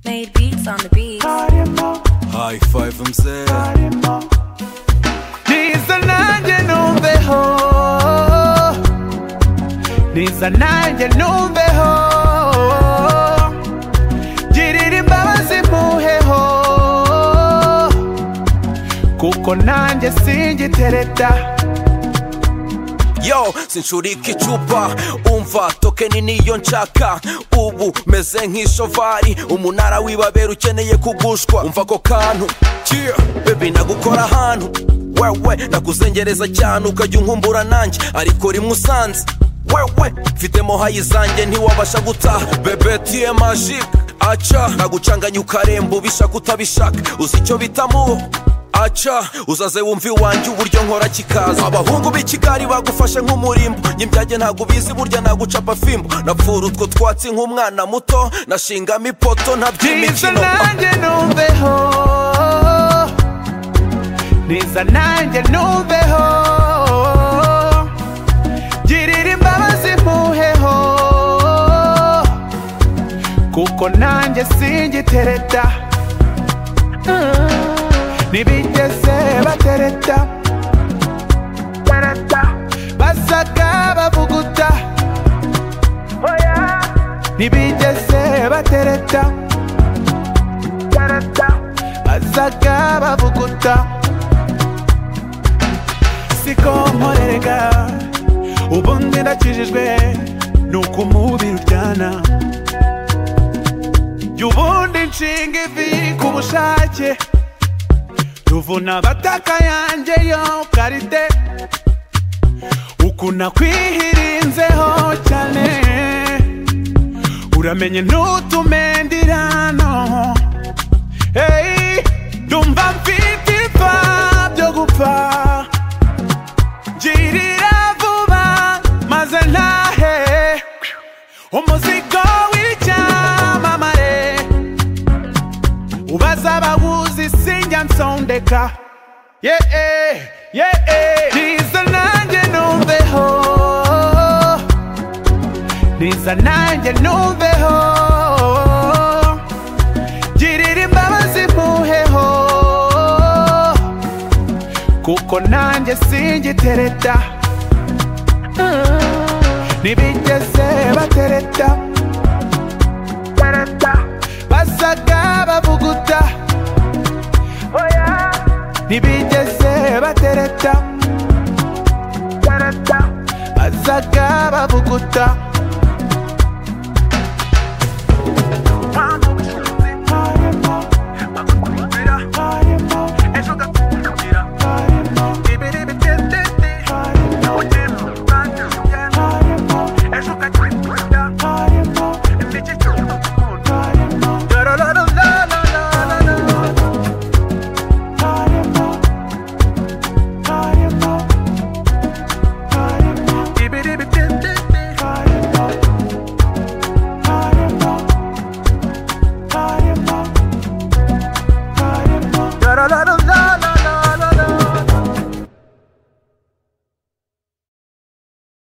Made beats on the beat. High five mzee, niza nanjye numveho niza nanjye numveho girira imbabazi mpuheho kuko nanjye singitereta yo sinshurika icupa umva tokeni niyo nshaka ubu meze nk'ishovari umunara w'ibabera ukeneye kugushwa umva ako kantu yeah. bebi nagukora ahantu wewe nakuzengereza cyane ukajya unkumbura nanjye ariko rimwe usanze wewe mfitemo hayi zanjye ntiwabasha gutaha bebe tiye majike aca nagucanganya ukaremba ubishaka utabishaka uzi icyo bita mubo aca uzaze wumva iwanjye uburyo nkora kikaza abahungu b'ikigari bagufashe nk'umurimbo ny'ibyage ntabwo ubizi burya nagucapa fimbo napfura utwo twatsi nk'umwana muto nashingamo ipoto niza ntaby'imikino nanjye numveho niza nanjye numveho girira imbabazi mpuheho kuko nanjye singitereta ntibigeze batereta basaga bavuguta ntibigeze batereta bazaga bavuguta siko nkorerega ubundi ndakijijwe nuko umubiri uryana jya ubundi nshinga ivi ku bushake tuvuna abataka yanjye yo karite ukuna kwihirinzeho cyane uramenye ntutumendirano Hey, ndumva mfite ipfa byo gupfa girira vuba maze ntahe umuzigo w'icyamamare ubaza abawuzi sinjya nsondeka yeee yeee niza nanjye numveho niza nanjye numveho girira imbabazi mpuheho kuko nanjye singitereta ntibigeze batereta basaga bavuguta ntibigeze batereta basaga bavuguta